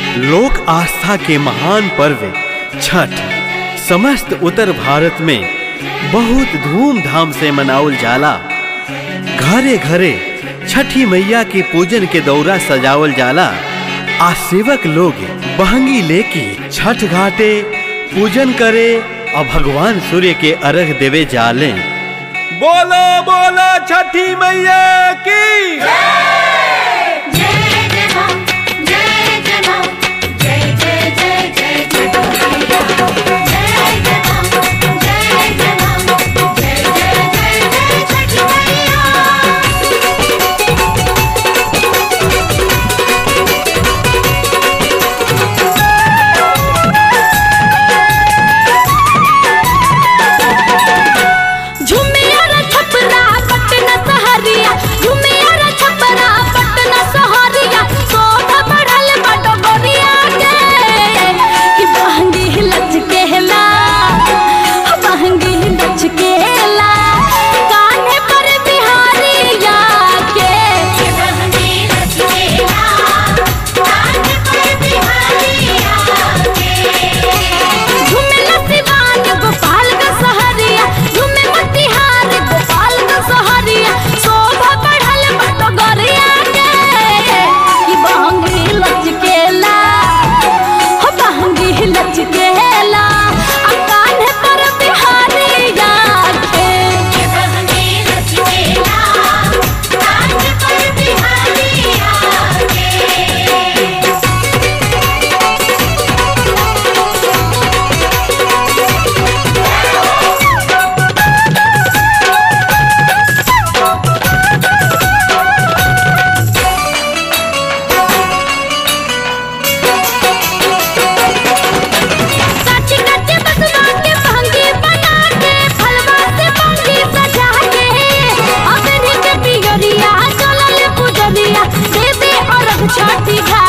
लोक आस्था के महान पर्व छठ समस्त उत्तर भारत में बहुत धूमधाम से मनावल जाला घरे घरे छठी मैया के पूजन के दौरा सजावल जाला आ सेवक लोग बहंगी लेके छठ घाटे पूजन करे और भगवान सूर्य के अर्घ देवे जाले बोलो बोलो छठी मैया की जय जय मां जय जय मां जय जय जय जय जय मैया जय जय मां जय जय मां जय जय जय जय छठी मैया झुमिया रे छपरा पटना सहरिया झुमिया रे छपरा पटना सहरिया शोभा बढ़ल बड़ गोरिया के कि बहंगी लचकेला बहंगी लचकेला कान्हे पर बिहारिया के बहंगी लचकेला कान्हे पर बिहारिया के झुमेला सिवान गोपाल का सहरिया झुमे मोतिहार गोपाल का सहरिया शोभा बढ़ल बट गरिया के कि बहंगी लचकेला हो बहंगी लचकेला आ कान्हे पर बिहारिया के बहंगी लचकेला कान्हे पर बिहारिया के काची काची बसवा के भंगी बना के फलवा से भंगी सजा के अबनी के पियरिया चलल पुजरिया देवी और छठी घाट